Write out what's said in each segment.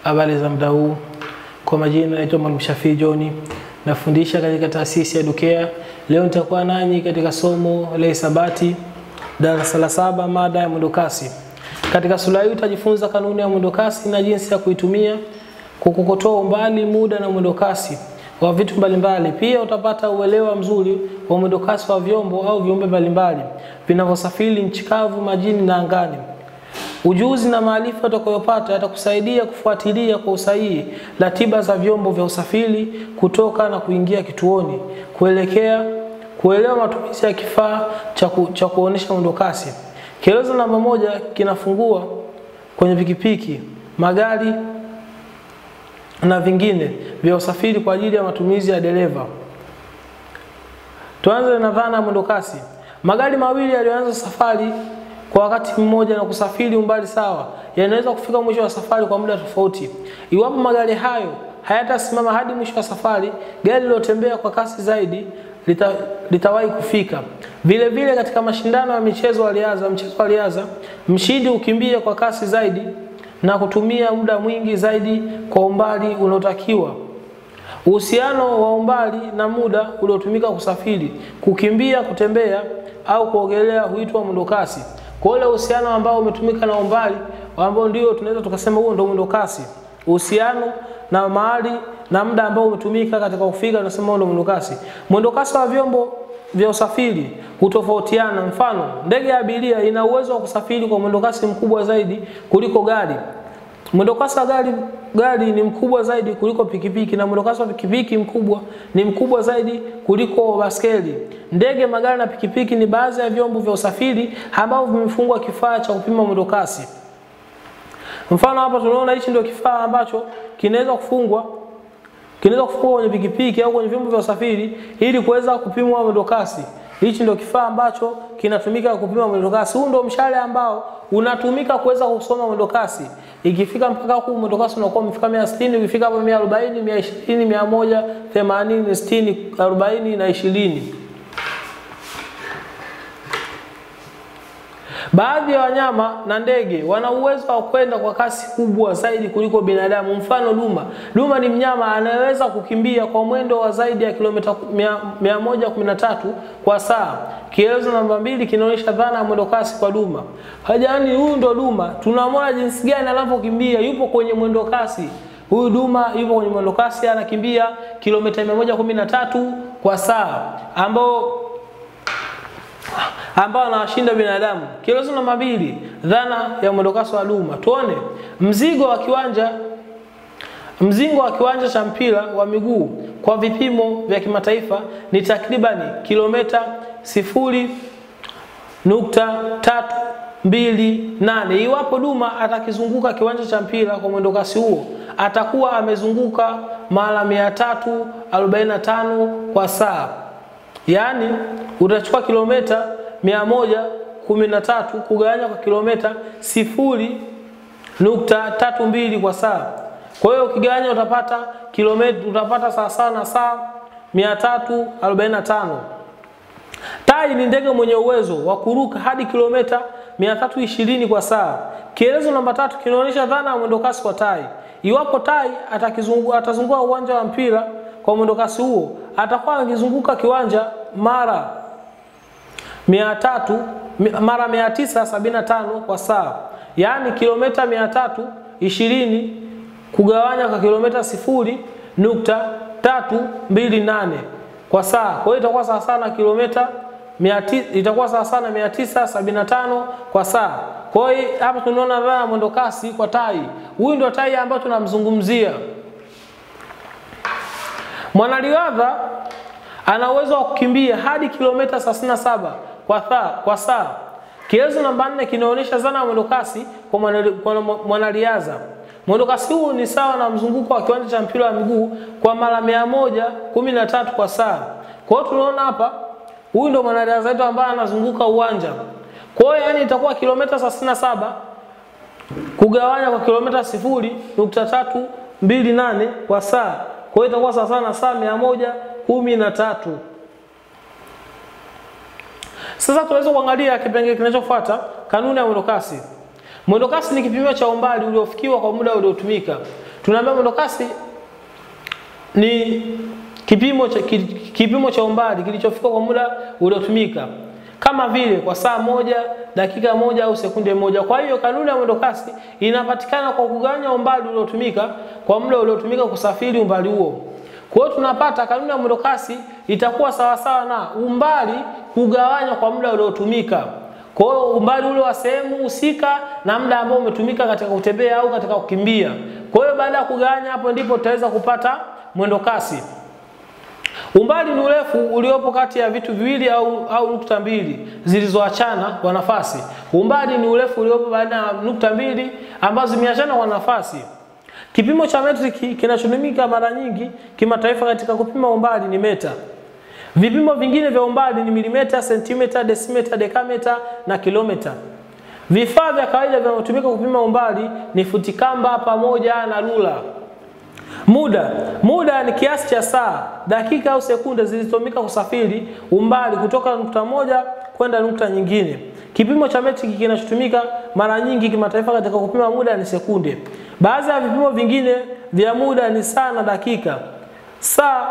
Habari za muda huu, kwa majina naitwa Mwalimu Shafii John, nafundisha katika taasisi ya Dukea. Leo nitakuwa nanyi katika somo la hisabati darasa la saba, mada ya mwendokasi. Katika sura hii utajifunza kanuni ya mwendokasi na jinsi ya kuitumia kukokotoa umbali, muda na mwendokasi wa vitu mbalimbali. Pia utapata uelewa mzuri wa mwendokasi wa vyombo au viumbe mbalimbali vinavyosafiri nchi kavu, majini na angani. Ujuzi na maarifa utakayopata yatakusaidia kufuatilia kwa usahihi ratiba za vyombo vya usafiri kutoka na kuingia kituoni, kuelekea kuelewa matumizi ya kifaa cha, ku, cha kuonesha mwendokasi. Kielezo namba moja kinafungua kwenye pikipiki, magari na vingine vya usafiri kwa ajili ya matumizi ya dereva. Tuanze na dhana ya mwendokasi. Magari mawili yaliyoanza safari kwa wakati mmoja na kusafiri umbali sawa yanaweza kufika mwisho wa safari kwa muda tofauti. Iwapo magari hayo hayatasimama hadi mwisho wa safari, gari lilotembea kwa kasi zaidi lita, litawahi kufika. Vile vile katika mashindano ya michezo wa riadha, mchezo wa riadha, mshindi hukimbia kwa kasi zaidi na kutumia muda mwingi zaidi kwa umbali unaotakiwa. Uhusiano wa umbali na muda uliotumika kusafiri, kukimbia, kutembea au kuogelea huitwa mwendokasi. Kwa ile uhusiano ambao umetumika na umbali ambao ndio tunaweza tukasema huo ndio mwendokasi. Uhusiano na mahali na muda ambao umetumika katika kufika tunasema huo ndio mwendokasi. Mwendokasi wa vyombo vya usafiri hutofautiana. Mfano, ndege ya abiria ina uwezo wa kusafiri kwa mwendokasi mkubwa zaidi kuliko gari. Mwendokasi wa gari gari ni mkubwa zaidi kuliko pikipiki na mwendokasi wa pikipiki mkubwa ni mkubwa zaidi kuliko baskeli. Ndege, magari na pikipiki ni baadhi ya vyombo vya usafiri ambavyo vimefungwa kifaa cha kupima mwendokasi. Mfano hapa tunaona hichi ndio kifaa ambacho kinaweza kufungwa kinaweza kufungwa kwenye pikipiki au kwenye vyombo vya usafiri ili kuweza kupimwa mwendokasi. Hichi ndio kifaa ambacho kinatumika kupima mwendokasi. Huu ndio mshale ambao unatumika kuweza kusoma mwendokasi. Ikifika mpaka huku mwendokasi unakuwa umefika 160, ukifika hapo 140, 120, 180, 60, 40 na 20. Baadhi ya wanyama na ndege wana uwezo wa kwenda kwa kasi kubwa zaidi kuliko binadamu. Mfano duma. Duma ni mnyama anayeweza kukimbia kwa mwendo wa zaidi ya kilomita 113 kwa saa. Kielezo namba mbili kinaonyesha dhana ya mwendo kasi kwa duma. Hajani, huyu ndo duma. Tunamwona jinsi gani anavyokimbia, yupo kwenye mwendo kasi. Huyu duma yupo kwenye mwendo kasi anakimbia kilomita 113 kwa saa ambao ambao anawashinda binadamu. Kielezo namba mbili, dhana ya mwendokasi wa duma. Tuone mzigo wa kiwanja mzingo wa kiwanja cha mpira wa miguu kwa vipimo vya kimataifa ni takribani kilomita sifuri nukta tatu mbili nane. Iwapo duma atakizunguka kiwanja cha mpira kwa mwendokasi huo atakuwa amezunguka mara 345 kwa saa, yaani utachukua kilomita 113 kugawanya kwa kilomita sifuri nukta tatu mbili kwa saa. Kwa hiyo ukigawanya utapata kilomita utapata sawa sawa na saa 345. Tai ni ndege mwenye uwezo wa kuruka hadi kilomita 320 kwa saa. Kielezo namba tatu kinaonyesha dhana ya mwendokasi kwa tai. Iwapo tai atakizunguka atazunguka uwanja wa mpira kwa mwendokasi huo, atakuwa akizunguka kiwanja mara mia tatu mara mia tisa sabini na tano kwa saa, yaani kilomita mia tatu ishirini kugawanya kwa kilomita sifuri nukta tatu mbili nane kwa saa. Kwa hiyo itakuwa sawa sana kilomita itakuwa sawa sana mia tisa sabini na tano kwa saa. Kwa hiyo hapa tunaona dhana ya mwendo kasi kwa tai. Huyu ndio tai ambayo tunamzungumzia. Mwanariadha ana uwezo wa kukimbia hadi kilomita 37 kwa saa kwa saa. Kielezo namba nne kinaonyesha zana ya mwendokasi kwa mwanariadha. Mwendokasi huu ni sawa na mzunguko wa kiwanja cha mpira wa miguu kwa mara mia moja kumi na tatu kwa saa. Kwa hiyo tunaona hapa, huyu ndio mwanariadha wetu ambaye anazunguka uwanja. Kwa hiyo yani itakuwa kilomita 37 kugawanya kwa kilomita sifuri nukta tatu mbili nane kwa saa. Kwa hiyo itakuwa sawa na saa mia moja kumi na tatu. Sasa tunaweza kuangalia kipengele kinachofuata, kanuni ya mwendokasi. Mwendokasi ni kipimo cha umbali uliofikiwa kwa muda uliotumika. tunaambia mwendokasi ni kipimo cha, ki- kipimo cha umbali kilichofika kwa muda uliotumika kama vile kwa saa moja, dakika moja au sekunde moja. Kwa hiyo kanuni ya mwendokasi inapatikana kwa kugawanya umbali uliotumika kwa muda uliotumika kusafiri umbali huo. Kwa hiyo tunapata kanuni ya mwendokasi itakuwa sawasawa na umbali kugawanywa kwa muda uliotumika. Kwa hiyo umbali ule wa sehemu husika na muda ambao umetumika katika kutembea au katika kukimbia. Kwa hiyo baada ya kugawanya, hapo ndipo tutaweza kupata mwendokasi. Umbali ni urefu uliopo kati ya vitu viwili au, au nukta mbili zilizoachana kwa nafasi. Umbali ni urefu uliopo baina ya nukta mbili ambazo zimeachana kwa nafasi. Kipimo cha metriki kinachotumika mara nyingi kimataifa katika kupima umbali ni meta. Vipimo vingine vya umbali ni milimeta, sentimeta, desimeta, dekameta na kilometa. Vifaa vya kawaida vinavyotumika kupima umbali ni futi kamba pamoja na rula. Muda. Muda ni kiasi cha saa, dakika au sekunde zilizotumika kusafiri umbali kutoka nukta moja kwenda nukta nyingine. Kipimo cha metriki kinachotumika mara nyingi kimataifa katika kupima muda ni sekunde. Baadhi ya vipimo vingine vya muda ni saa na dakika. Saa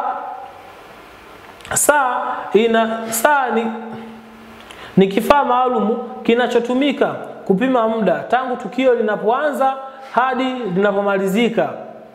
saa ina saa ni, ni kifaa maalum kinachotumika kupima muda tangu tukio linapoanza hadi linapomalizika.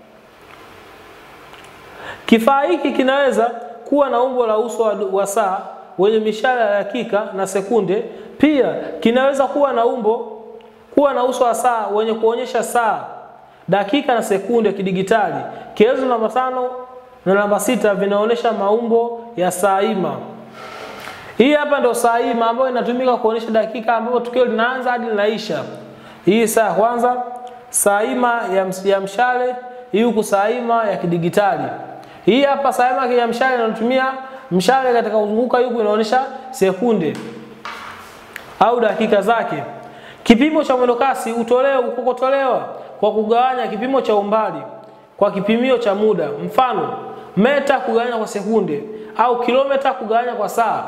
Kifaa hiki kinaweza kuwa na umbo la uso wa, wa saa wenye mishale ya dakika na sekunde. Pia kinaweza kuwa na umbo kuwa na uso wa saa wenye kuonyesha saa, dakika na sekunde kidigitali. Kielezo namba tano na namba sita vinaonyesha maumbo ya saa ima. Hii hapa ndio saa ima ambayo inatumika kuonyesha dakika ambapo tukio linaanza hadi linaisha. Hii saa ya kwanza, saa ima ya, ms- ya mshale, hii huku saa ima ya kidigitali. Hii hapa saa ima ya mshale inatumia mshale katika kuzunguka huku inaonyesha sekunde au dakika zake. Kipimo cha mwendokasi hutolewa kukotolewa kwa kugawanya kipimo cha umbali kwa kipimio cha muda, mfano meta kugawanya kwa sekunde au kilomita kugawanya kwa saa.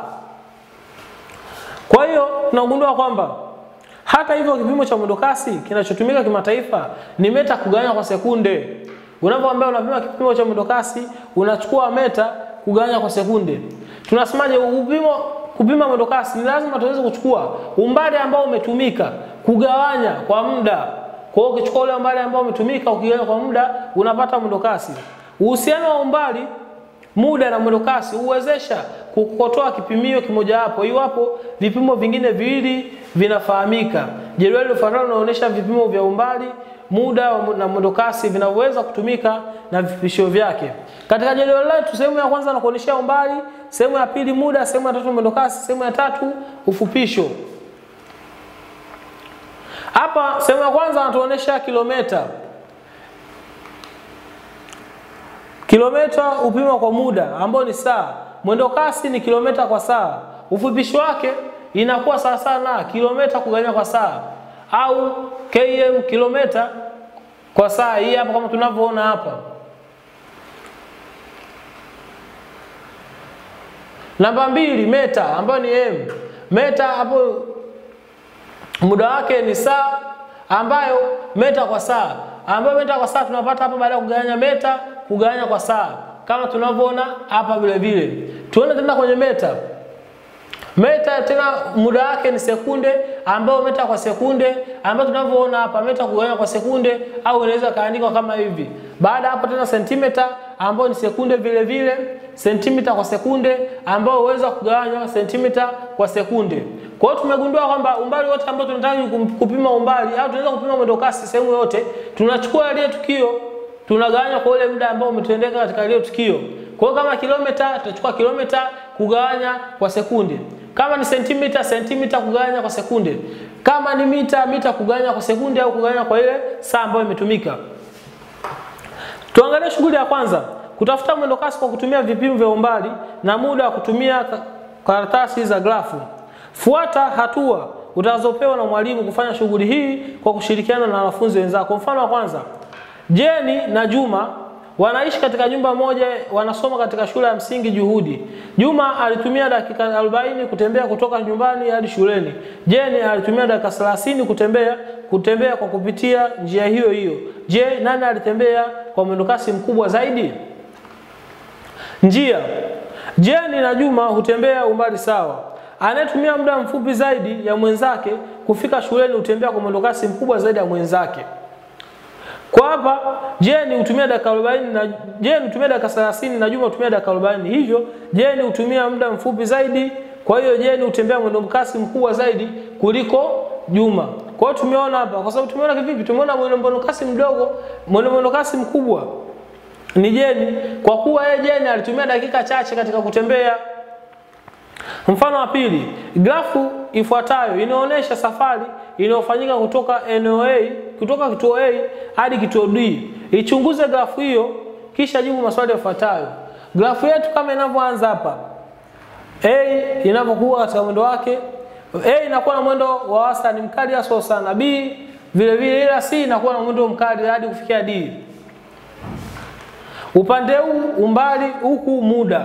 Kwa hiyo tunagundua kwamba hata hivyo kipimo cha mwendokasi kinachotumika kimataifa ni meta kugawanya kwa sekunde. Unapoambia unapima kipimo cha mwendokasi, unachukua meta kugawanya kwa sekunde. Tunasemaje? Upimo kupima mwendokasi ni lazima tuweze kuchukua umbali ambao umetumika kugawanya kwa muda. Kwa hiyo ukichukua ule umbali ambao umetumika ukigawanya kwa muda unapata mwendokasi. Uhusiano wa umbali muda na mwendokasi huwezesha kukotoa kipimio kimojawapo iwapo vipimo vingine viwili vinafahamika. Jedwali lifuatalo linaonyesha vipimo vya umbali, muda wa- na mwendokasi vinavyoweza kutumika na vipishio vyake. Katika jedwali letu, sehemu ya kwanza nakuonyeshea umbali, sehemu ya pili muda, sehemu ya tatu mwendokasi, sehemu ya tatu ufupisho. Hapa sehemu ya kwanza anatuonyesha kilomita. Kilomita hupimwa kwa muda ambao ni saa. Mwendo kasi ni kilomita kwa saa. Ufupishi wake inakuwa sawa sawa na kilomita kugawanya kwa saa au km kilomita kwa saa. Hii hapa kama tunavyoona hapa. Namba mbili meta ambayo ni m. Meta hapo muda wake ni saa ambayo meta kwa saa ambayo meta kwa saa tunapata hapa baada ya kugawanya meta kugawanya kwa saa kama tunavyoona hapa vile vile. Tuone tena kwenye meta. Meta tena muda wake ni sekunde ambayo meta kwa sekunde ambayo tunavyoona hapa meta kugawanya kwa sekunde au inaweza kaandikwa kama hivi. Baada hapo tena sentimeta ambayo ni sekunde vile vile, sentimita kwa sekunde ambayo huweza kugawanywa sentimita kwa sekunde. Kwa hiyo tumegundua kwamba umbali wote ambao tunataka kum- kupima umbali au tunaweza kupima mwendo kasi sehemu yote, tunachukua ile tukio tunagawanya kwa ule muda ambao umetendeka katika ile tukio. Kwa hiyo kama kilomita tutachukua kilomita kugawanya kwa sekunde. Kama ni sentimita, sentimita kugawanya kwa sekunde. Kama ni mita, mita kugawanya kwa sekunde au kugawanya kwa ile saa ambayo imetumika. Tuangalie shughuli ya kwanza, kutafuta mwendo kasi kwa kutumia vipimo vya umbali na muda wa kutumia ka- karatasi za grafu. Fuata hatua utazopewa na mwalimu kufanya shughuli hii kwa kushirikiana na wanafunzi wenzako. Mfano wa kwanza, Jeni na Juma wanaishi katika nyumba moja, wanasoma katika shule ya msingi Juhudi. Juma alitumia dakika 40 kutembea kutoka nyumbani hadi shuleni. Jane alitumia dakika 30 kutembea kutembea kwa kupitia njia hiyo hiyo. Je, nani alitembea kwa mwendokasi mkubwa zaidi? Njia. Jane na Juma hutembea umbali sawa. Anayetumia muda mfupi zaidi ya mwenzake kufika shuleni hutembea kwa mwendokasi mkubwa zaidi ya mwenzake. Kwa hapa Jane hutumia dakika 40 na Jane hutumia dakika 30 na Juma hutumia dakika 40. Hivyo Jane hutumia muda mfupi zaidi, kwa hiyo Jane hutembea mwendo kasi mkubwa zaidi kuliko Juma. Kwa hiyo tumeona hapa, kwa sababu tumeona kivipi? Tumeona mwendo kasi mdogo, mwendo mwendo kasi mkubwa ni Jane, kwa kuwa yeye Jane alitumia dakika chache katika kutembea. Mfano wa pili, grafu ifuatayo inaonyesha safari inayofanyika kutoka eneo A kutoka kituo A hadi kituo D. Ichunguze grafu hiyo kisha jibu maswali yafuatayo. Grafu yetu kama inavyoanza hapa, A inavyokuwa katika mwendo wake, A inakuwa na mwendo wa wastani mkali hasa sana, B vile vile, ila C inakuwa na mwendo mkali hadi kufikia D. Upande huu umbali, huku muda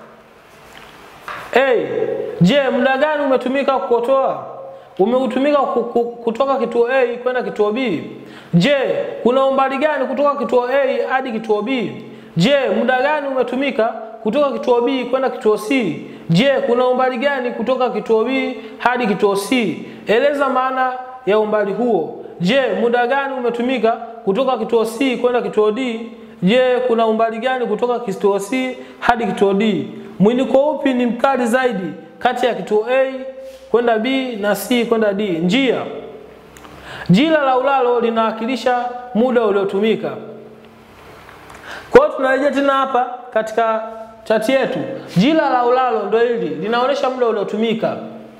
A. Je, muda gani umetumika kukotoa? Umeutumika kutoka kituo A kwenda kituo B. Je, kuna umbali gani kutoka kituo A hadi kituo B? Je, muda gani umetumika kutoka kituo B kwenda kituo C? Je, kuna umbali gani kutoka kituo B hadi kituo C? Eleza maana ya umbali huo. Je, muda gani umetumika kutoka kituo C kwenda kituo D? Je, kuna umbali gani kutoka kituo C hadi kituo D? Mwinuko upi ni mkali zaidi kati ya kituo A kwenda B na C kwenda D? Njia. Jina la ulalo linawakilisha muda uliotumika. Kwa hiyo tunarejea tena hapa katika chati yetu. Jina la ulalo ndio hili, linaonyesha muda uliotumika.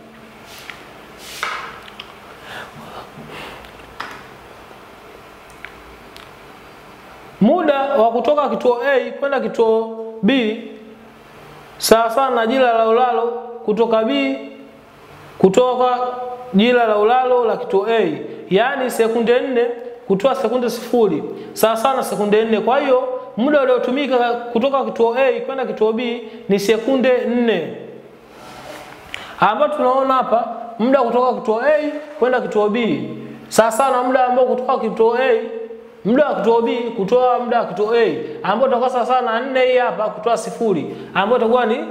Muda wa kutoka kituo A kwenda kituo B sawa sawa na jina la ulalo kutoka B kutoka jina la ulalo la kituo A, yaani sekunde nne kutoa sekunde sifuri sawa sawa na sekunde nne. Kwa hiyo muda uliotumika kutoka kituo A kwenda kituo B ni sekunde nne, ambapo tunaona hapa muda kutoka kituo A kwenda kituo B sawa sawa na muda ambao kutoka kituo A muda wa kituo B kutoa muda wa kituo A ambao utakuwa sawa sawa na nne hii hapa kutoa sifuri ambao itakuwa ni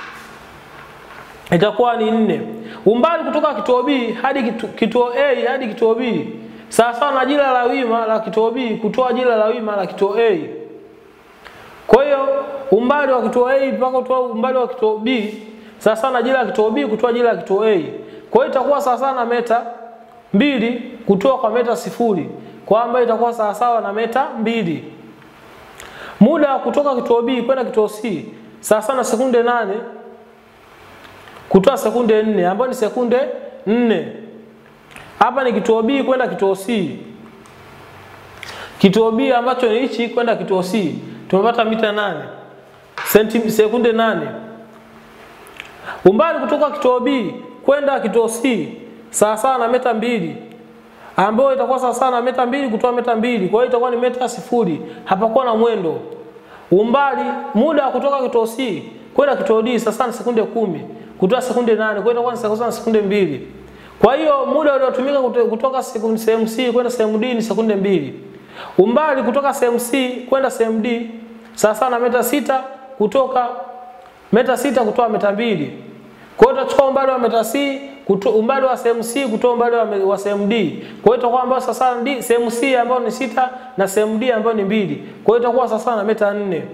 itakuwa ni nne. Umbali kutoka kituo B hadi kitu, kituo A hadi kituo B sawa sawa na jina la wima la kituo B kutoa jina la wima la kituo A. Kwa hiyo umbali wa kituo A mpaka kutoa umbali wa kituo B sawa sawa na jina la kituo B kutoa jina la kituo A. Kwa hiyo itakuwa sawa sawa na meta mbili kutoa kwa meta sifuri kwamba itakuwa sawa sawa na meta mbili. Muda wa kutoka kituo B kwenda kituo C sawa sawa na sekunde nane kutoa sekunde nne ambayo ni sekunde nne. Hapa ni kituo B kwenda kituo C. Kituo B ambacho ni hichi kwenda kituo C tumepata mita nane senti sekunde nane. Umbali kutoka kituo B kwenda kituo C sawa sawa na meta mbili ambayo itakuwa sawa sawa na meta mbili kutoa meta mbili, kwa hiyo itakuwa ni meta sifuri, hapakuwa na mwendo. Umbali muda wa kutoka kituo C kwenda kituo D sawa sawa na sekunde kumi kutoa sekunde nane, kwa hiyo itakuwa ni sawa sawa na sekunde mbili. Kwa hiyo muda uliotumika kutoka sehemu C kwenda sehemu D ni sekunde mbili. Umbali kutoka sehemu C kwenda sehemu D sawa sawa na meta sita kutoka meta sita kutoa meta mbili. Kwa hiyo utachukua umbali wa meta C kuto, umbali wa sehemu C kutoa umbali wa, wa sehemu D. Kwa hiyo itakuwa ambayo sasa D sehemu C ambayo ni sita na sehemu D ambayo ni mbili. Kwa hiyo itakuwa sasa na meta nne.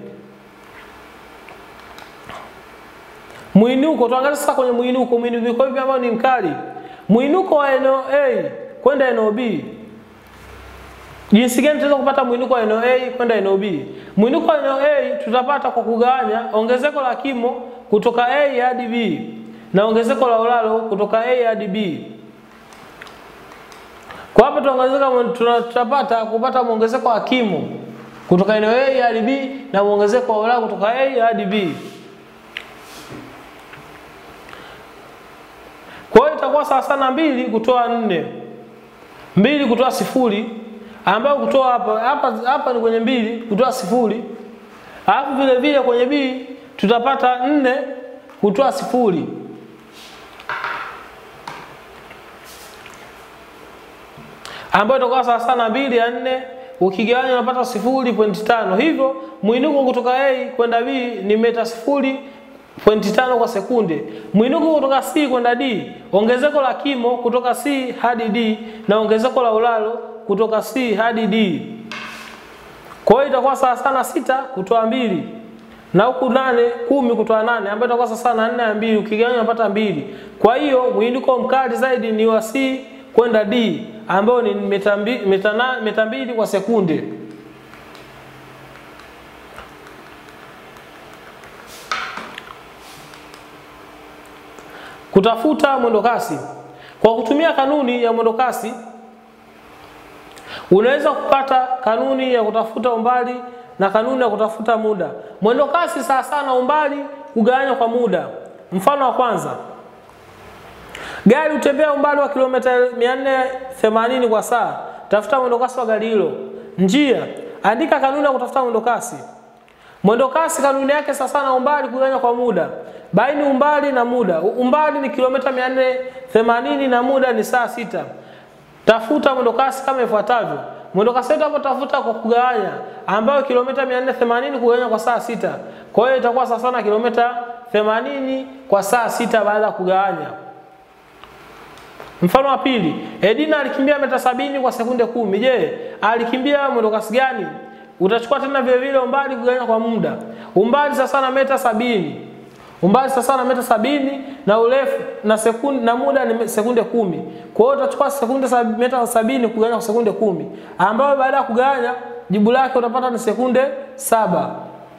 Mwinuko tuangalie sasa kwenye mwinuko, mwinuko hivi ambao ni mkali. Mwinuko wa eneo A kwenda eneo B. Jinsi gani tunaweza kupata mwinuko wa eneo A kwenda eneo B? Mwinuko wa eneo A tutapata kwa kugawanya ongezeko la kimo kutoka A hadi B na ongezeko la ulalo kutoka A hadi B. Kwa hapa tunaongezeka tutapata kupata muongezeko wa kimo kutoka eneo A hadi B na muongezeko wa ulalo kutoka A hadi B. Kwa hiyo itakuwa sawa sana mbili kutoa nne. Mbili kutoa sifuri ambayo kutoa hapa hapa hapa ni kwenye mbili kutoa sifuri Alafu vile vile kwenye B tutapata nne kutoa sifuri. ambayo itakuwa sawa sawa na mbili ya nne ukigawanya unapata sifuri pointi tano. Hivyo mwinuko kutoka A kwenda B ni mita sifuri pointi tano kwa sekunde. Mwinuko kutoka C kwenda D, ongezeko la kimo kutoka C hadi D na ongezeko la ulalo kutoka C hadi D. Kwa hiyo itakuwa sawa sana sita kutoa mbili na huku nane kumi kutoa nane ambayo itakuwa sawa na nne ya mbili ukigawanya unapata mbili. Kwa hiyo mwinuko mkali zaidi ni wa C kwenda D ambayo ni mita mbili, mita na, mita mbili kwa sekunde. Kutafuta mwendokasi kwa kutumia kanuni ya mwendokasi unaweza kupata kanuni ya kutafuta umbali na kanuni ya kutafuta muda. Mwendokasi sawa sawa na umbali kugawanywa kwa muda. Mfano wa kwanza, gari hutembea umbali wa kilomita 480 kwa saa. Tafuta mwendokasi wa gari hilo. Njia, andika kanuni ya kutafuta mwendokasi. Mwendokasi kanuni yake sawa sawa na umbali kugawanywa kwa muda. Baini umbali na muda. Umbali ni kilomita 480 na muda ni saa sita. Tafuta mwendokasi kama ifuatavyo. Mwendokasi wetu hapo tafuta kwa kugawanya, ambayo kilomita 480 kugawanya kwa saa sita. Kwa hiyo itakuwa sawa sawa na kilomita 80 kwa saa sita baada ya kugawanya. Mfano wa pili, Edina alikimbia mita sabini kwa sekunde kumi. Je, alikimbia mwendokasi gani? Utachukua tena vile vile umbali kugawanya kwa muda. Umbali sasa na mita sabini. Umbali sasa na mita sabini na urefu na sekunde na muda ni sekunde kumi. Kwa hiyo utachukua sekunde sab, mita sabini kugawanya kwa sekunde kumi, ambayo baada ya kugawanya jibu lake utapata ni sekunde saba.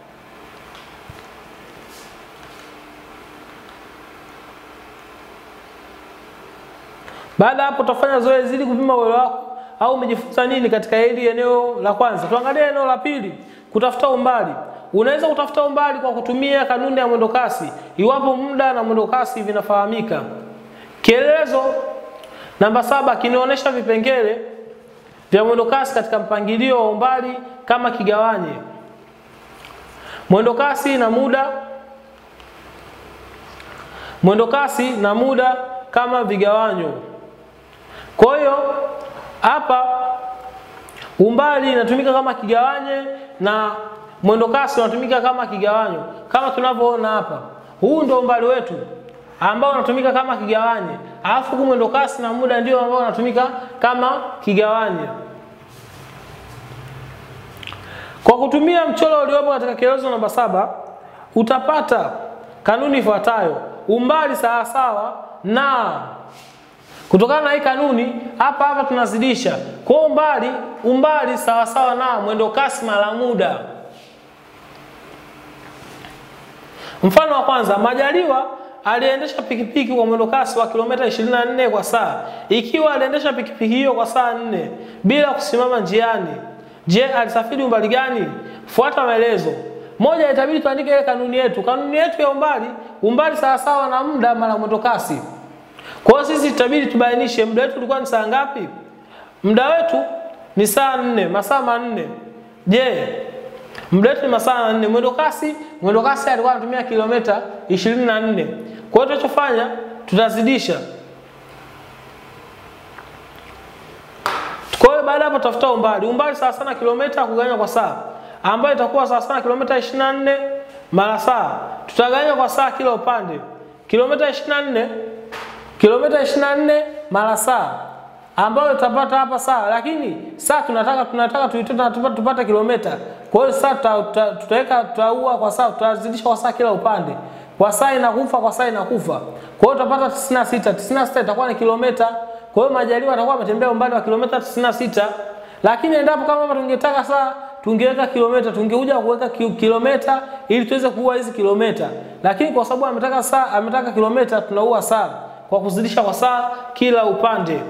Baada hapo utafanya zoezi ili kupima uwezo wako au umejifunza nini katika hili eneo la kwanza. Tuangalie eneo la pili, kutafuta umbali. Unaweza kutafuta umbali kwa kutumia kanuni ya mwendokasi iwapo muda na mwendokasi vinafahamika. Kielelezo namba saba kinaonyesha vipengele vya mwendokasi katika mpangilio wa umbali kama kigawanye. Mwendokasi na muda, mwendokasi na muda kama vigawanyo. Kwa hiyo hapa umbali inatumika kama kigawanye na mwendokasi unatumika kama kigawanyo, kama tunavyoona hapa. Huu ndio umbali wetu ambao unatumika kama kigawanye, alafu huku mwendokasi na muda ndio ambao unatumika kama kigawanye. Kwa kutumia mchoro uliopo katika kielezo namba saba utapata kanuni ifuatayo: umbali sawasawa na Kutokana na hii kanuni hapa hapa tunazidisha kwa umbali, umbali sawasawa na mwendo kasi mara muda. Mfano wa kwanza, Majaliwa aliendesha pikipiki kwa mwendo kasi wa kilomita 24 kwa saa. Ikiwa aliendesha pikipiki hiyo kwa saa nne bila kusimama njiani, je, alisafiri umbali gani? Fuata maelezo. Moja, itabidi tuandike ile kanuni yetu. Kanuni yetu ya umbali, umbali sawasawa na muda mara mwendo kasi. Kwa hiyo sisi itabidi tubainishe muda wetu ulikuwa ni saa ngapi? Muda wetu ni saa nne, masaa manne. Je, muda wetu ni masaa manne. Mwendo kasi, mwendo kasi alikuwa anatumia kilomita 24. Kwa hiyo tunachofanya tutazidisha. Kwa hiyo baada hapo tutafuta umbali. Umbali sawa sana kilomita kugawanya kwa saa, ambayo itakuwa sawa sana kilomita 24 mara saa. Tutagawanya kwa saa kila upande. Kilomita 24 kilomita 24 mara saa ambayo tutapata hapa saa, lakini saa tunataka tunataka tuitoe tupate, tupate kilomita. Kwa hiyo saa tutaweka tutaua kwa saa, tutazidisha kwa saa kila upande. Kwa saa inakufa, kwa saa inakufa. Kwa hiyo tutapata 96. 96 itakuwa ni kilomita. Kwa hiyo Majaliwa atakuwa ametembea umbali wa kilomita 96. Lakini endapo kama hapa tungetaka saa tungeweka kilomita, tungekuja kuweka kilomita ili tuweze kuua hizi kilomita. Lakini kwa sababu ametaka saa, ametaka kilomita, tunaua saa kwa kuzidisha kwa saa kila upande.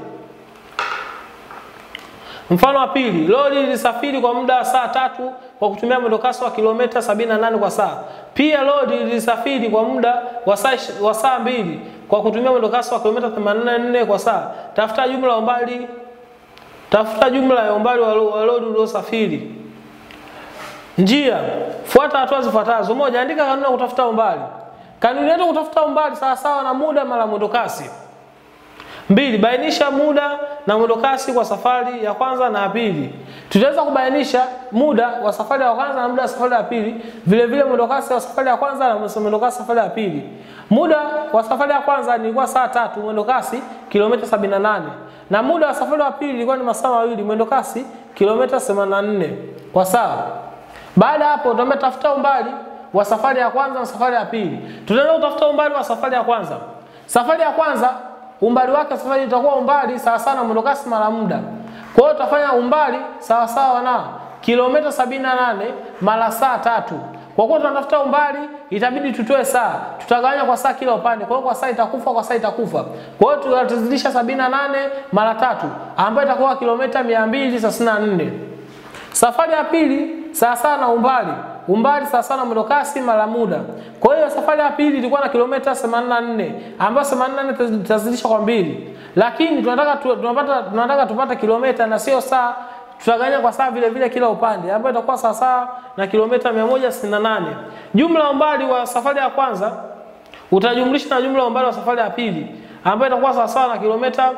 Mfano wa pili, lori lilisafiri kwa muda wa saa tatu kwa kutumia mwendokasi wa kilomita 78 kwa saa. Pia lori lilisafiri kwa muda wa saa wa saa mbili kwa kutumia mwendokasi wa kilomita 84 kwa saa. Tafuta jumla ya umbali tafuta jumla ya umbali wa lori uliosafiri. Njia, fuata hatua zifuatazo. Moja, andika kanuni ya kutafuta umbali. Kanuni yetu kutafuta umbali sawa sawa na muda mara mwendo kasi. Mbili, bainisha muda na mwendo kasi kwa safari ya kwanza na ya pili. Tutaweza kubainisha muda wa safari ya kwanza na muda wa safari ya pili, vile vile mwendo kasi wa safari ya kwanza na mwendo kasi safari ya pili. Muda wa safari ya kwanza nilikuwa saa tatu, mwendo kasi kilomita 78. Na muda wa safari ya pili ilikuwa ni masaa mawili, mwendo kasi kilomita 84 kwa saa. Baada ya hapo tutaambia tafuta umbali wa safari ya kwanza na safari ya pili. Tutaenda kutafuta umbali wa safari ya kwanza. Safari ya kwanza umbali wake safari itakuwa umbali sawa sawa na mwendo kasi mara muda. Kwa hiyo tutafanya umbali sawa sawa na kilomita 78 mara saa tatu. Kwa kuwa tunatafuta umbali itabidi tutoe saa. Tutagawanya kwa saa kila upande. Kwa hiyo kwa saa itakufa, kwa saa itakufa. Kwa hiyo tutazidisha 78 mara tatu ambayo itakuwa kilomita 234. Safari ya pili sawa sawa na umbali umbali sawa sawa na mwendo kasi mara muda. Kwa hiyo safari ya pili ilikuwa na kilomita 84 ambayo 84 tutazidisha kwa mbili, lakini tunataka tu, tunapata tunataka tupate kilomita na sio saa. Tutaganya kwa saa vile vile kila upande ambayo itakuwa sawa sawa na kilomita 168. Jumla umbali wa safari ya kwanza utajumlisha na jumla umbali wa safari ya pili ambayo itakuwa sawa sawa na kilomita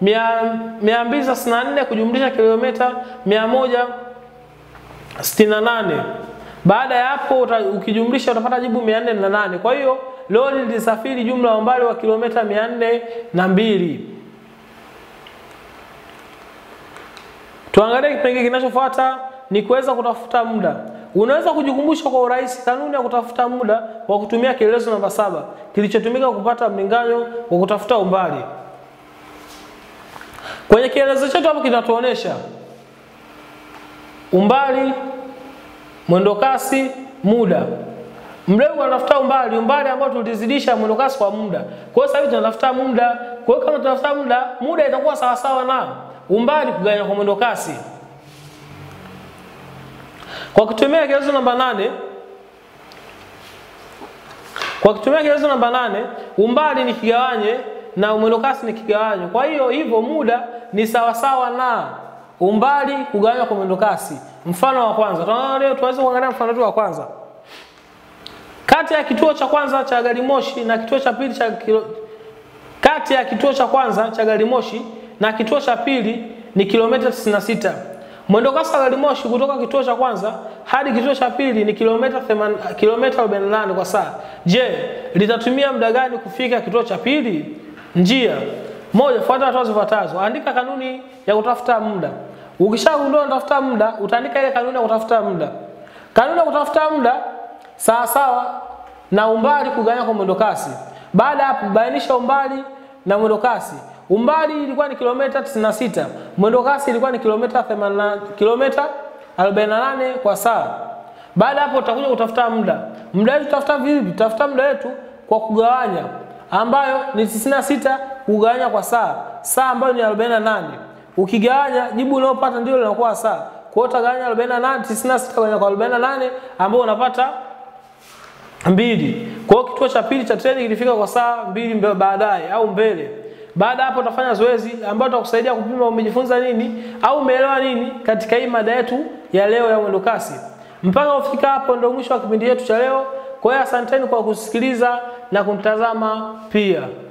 264 kujumlisha kilomita 168. Baada ya hapo uta, ukijumlisha utapata jibu 408. Kwa hiyo lori lilisafiri jumla ya umbali wa kilomita 402. Tuangalie kipengele kinachofuata ni kuweza kutafuta muda. Unaweza kujikumbusha kwa urahisi kanuni ya kutafuta muda kwa kutumia kielezo namba saba kilichotumika kupata mlinganyo wa kutafuta umbali. Kwenye kielezo chetu hapo kinatuonesha umbali mwendo kasi, muda. Mlengo anatafuta umbali, umbali ambao tulizidisha mwendo kasi kwa muda. Kwa hiyo sasa hivi tunatafuta muda. Kwa hiyo kama tunatafuta muda, muda itakuwa sawa sawa na umbali kugawanywa kwa mwendo kasi. Kwa kutumia kielezo namba nane kwa kutumia kielezo namba nane umbali ni kigawanye na mwendo kasi ni kigawanyo. Kwa hiyo hivyo muda ni sawa sawa na umbali kugawanywa kwa mwendo kasi. Mfano wa kwanza, tunaona leo tuweze kuangalia mfano wetu wa kwanza. Kati ya kituo cha kwanza cha gari moshi na kituo cha pili cha kilo... kati ya kituo cha kwanza cha gari moshi na kituo cha pili ni kilomita 96. Mwendo kasi wa gari moshi kutoka kituo cha kwanza hadi kituo cha pili ni kilomita 8 kilomita 48 kwa saa. Je, litatumia muda gani kufika kituo cha pili? Njia moja, fuata hatua zifuatazo. Andika kanuni ya kutafuta muda. Ukishagundua unatafuta muda, utaandika ile kanuni ya kutafuta muda. Kanuni ya kutafuta muda sawa sawa na umbali kugawanywa kwa mwendo kasi. Baada ya hapo, bainisha umbali na mwendo kasi. Umbali ilikuwa ni kilomita 96, mwendo kasi ilikuwa ni kilomita 80 kilomita 48 kwa saa. Baada hapo, utakuja kutafuta muda. Muda wetu tutafuta vipi? Tutafuta muda wetu kwa kugawanya, ambayo ni 96 kugawanya kwa saa, saa ambayo ni 48 ukigawanya jibu unalopata ndio linakuwa saa. Kwa hiyo utagawanya 48 96 kwenye kwa 48 ambao unapata mbili. Kwa hiyo kituo cha pili cha treni kilifika kwa saa mbili baadaye au mbele. Baada hapo utafanya zoezi ambalo tutakusaidia kupima umejifunza nini au umeelewa nini katika hii mada yetu ya leo ya mwendo kasi. Mpaka ufika hapo ndio mwisho wa kipindi chetu cha leo. Kwa hiyo asanteni kwa kusikiliza na kunitazama pia.